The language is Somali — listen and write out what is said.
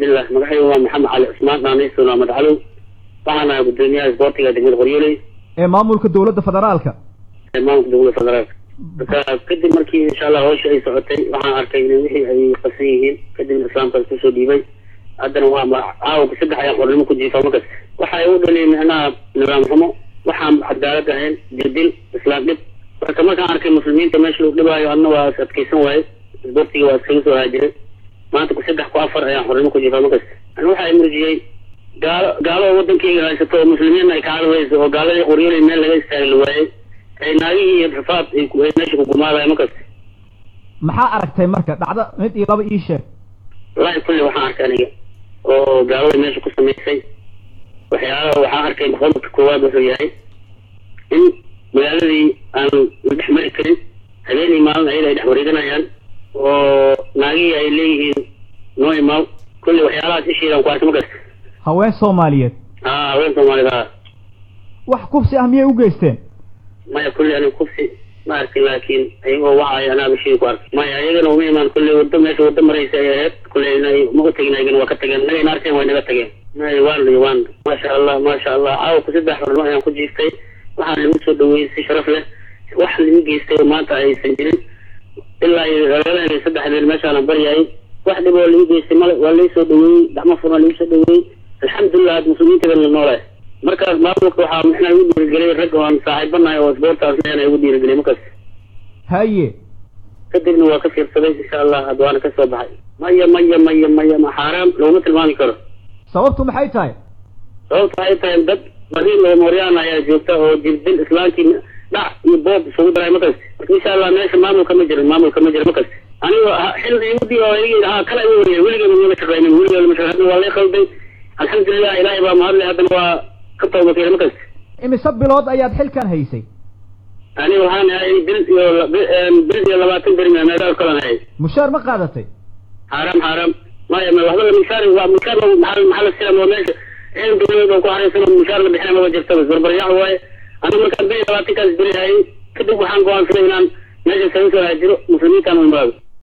bismillah magacaygu waa maxamed cali cusmaan naanaysun waa madcalow waxaan ahay gudoomiyaha isboortiga degmada qoryooley ee maamulka dowladda federaalka ee maamulka dowladda federaalka marka kadib markii insha allah hawsha ay socotay waxaan arkay in wixii ay qasan yihiin kadibna islaamka kusoo dhiibay haddana waa caawka saddex ayaan qornimo ku jiifa markas waxa ay u dhaliyay micnaha nidaam xumo waxaan cadaalad ahayn dirdil islaam dhib marka markaan arkay muslimiinta meesha lagu dhibaayo adna waa is adkaysan waaye isboortiga waa iskaga soo haajiray maanta ku saddex ku afar ayaan xornimo ku jiifa markas ani waxa ay murjiyey gaalo gaalo wadankeyga haysato oo muslimiinna ay ka cadawayso oo gaaladii qoryoolay meel laga istaagi la waayey ay naagihii iyo rafaad ay meesha ku gumaadayo markas maxaa aragtay marka dhacdo mid iyo laba ii sheeg wallaahi kulli waxaan arkay aniga oo gaalada meesha ku samaysay waxyaalaha waxaan arkay qodobka koowaad wuxuu yahay in magaaladii aan la dhex mari karin habeenii maalin ayada ay dhex wareeganayaan oo naagihii ay leeyihiin noo imaaw kulli waxyaalahaas ishiidaan ku arkay markas haween soomaaliyeed haa haween soomaalida ah wax kufsi ah miyay u geysteen maya kulli aniga kufsi ma arkin laakiin ayagoo wacay anaa bishii ku arkay maya ayagana uma imaan kulli wado meesha wado maraysa ay ahayd kulli ma u tegin ayagana waa ka tageen nagayna arkeen way naga tageen may waan iyo waan maasha allah maasha allah caawa ku saddex xornimo ayaan ku jiiftay waxaan lagu soo dhaweeyey si sharaf leh wax lagu geystay oo maanta aysan jirin ilaa iyo lagala saddex habeen meeshaanan baryayay wax dhib oo lagu geystay male waa lai soo dhaweeyey gacmo furan lagu soo dhaweeyey alxamdulilah ad muslimiinta baan la noolahay markaas maamulka waxaa mixnaa igu dhiirigeliyay rag oo aan saaxiibanahay oo isboortaas leena igu dhiirigeliyay markaas haye kadibna waa ka fiirsaday insha allah had waana ka soo baxay maya maya maya maya ma xaaraam laguma tilmaami karo sababtu maxay tahay sababta waxay tahay dad bariin oo mooryaan ayaa joogta oo jirdil islaamkii dhac iyo boob isugu daray markaas marka insha allah meesha maamulka ma jirin maamulka ma jiro markaas anigo xil iudi oo igi ha kala igu wariya weligeeda mama shaqaynin weligeeda ma shaqaynin waa lay qalday alxamdulilah ilaahay baa mahadlay haddana waa ka tawbakeena markaas imise bilood ayaad xilkan haysay aniga waxaan ahay bil iyo bil iyo labaatan beri meedaal kalan ahay mushaar ma qaadatay xaaraam xaaraam maya ma waxba mushaar waa mushaar maxal maxal silam oo meesha ciidan dowladeed oo ku xareysan oo mushaar la bixina maba jirta barbaryax waaye aniga markaan bil iyo labaatankaas beri hayay kadib waxaan go-aansaday inaan meesha saga soo haajiro muslimiintaan u imaado